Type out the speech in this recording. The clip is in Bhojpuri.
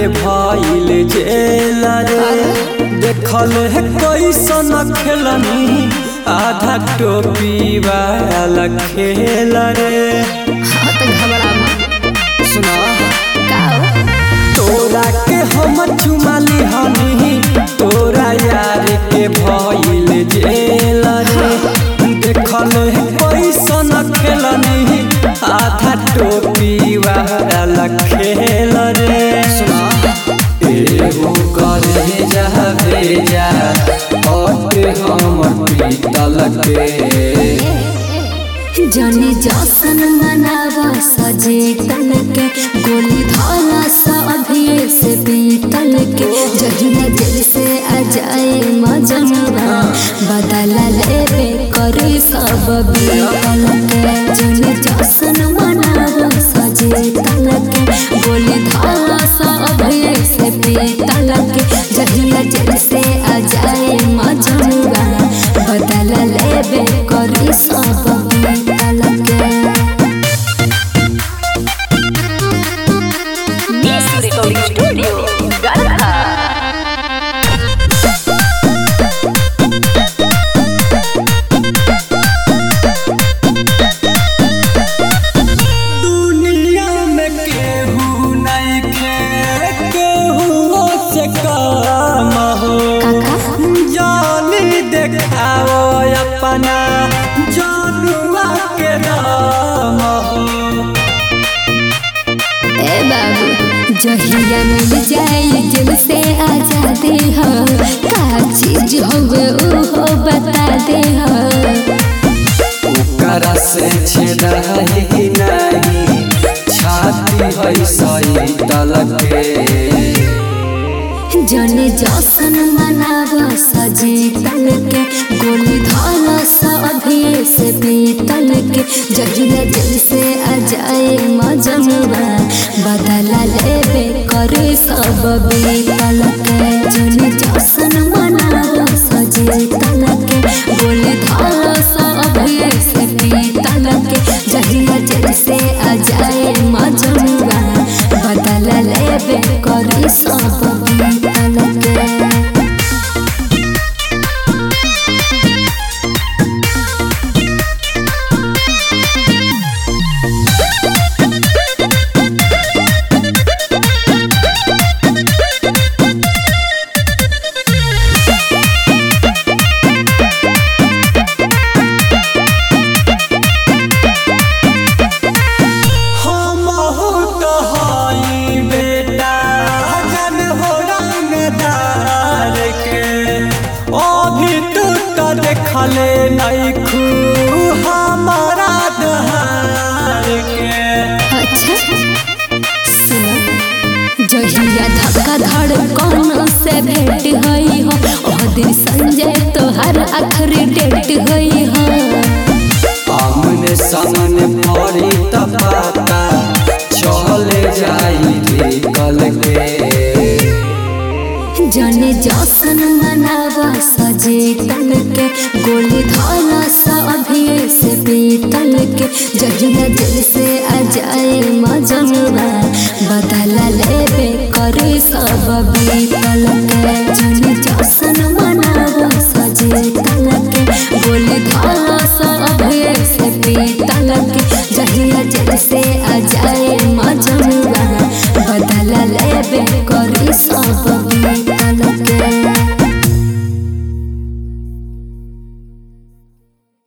के भइल जेल रे देखल है कैसन खेलनी आधा टोपी वाला खेल रे हाँ तो घबरा मत सुना का हो? तोरा के हम चुमाली हनी तोरा यार के भइल जेल रे देखल है कैसन खेलनी आधा टोपी वाला खेल रे सुना एगो करे जा भेजा अटे हमर पीतल के जनी जसन मनावा सजे तन के गोली धाला सा अभी से पीतल के जहिना जेल से आ जाए मजनुआ बदला लेबे करे सब बीतल के जनी जसन मनावा सजे तन के गोली धाला सा अभी से पीतल के जहिना जेल से आ जाए मजनुआ बदला लेबे करे सब बीतल के Miss Recording Studio, Garkha. दुनिया में केहू नहीं खे केहू से काम हो जानी देखाओ अपना जानुआ के नाम हो ए बाबू जहिया मिल जाए जेल से आजादी हो का चीज होवे ओहो बता दे हो ओकरा से छेदा ही नहीं छाती है सही तलके जने जसन मनावा सजे तल के गोली धाला सा अभी से पीतल के जहिया जेल से आ जाए मजनुआ बदला लेबे करे सब बीतल के जने जसन मनावा सजे तल के गोली धाला सा अभी से पीतल के जहिया जेल से आ जाए मजनुआ बदला लेबे करे सब बीतल के हम तो हई बेटा जन हो रंगदार के अभी तू तो देखले नहीं खू हमारा दहार के अच्छा सुनो जहिया धक्का धड़कन से भेंट हई हो ओह दिन संजय तोहर आखिरी डेट हई हो आमने सामने पड़ी त पता चले जाई रे कल के जने जसन मनावा सजे तल के गोली धाला सा अभी से पीतल के जहिया जेल से आ जाए मजनुआ बदला लेबे करे सब बीतल के जने जसन मनावा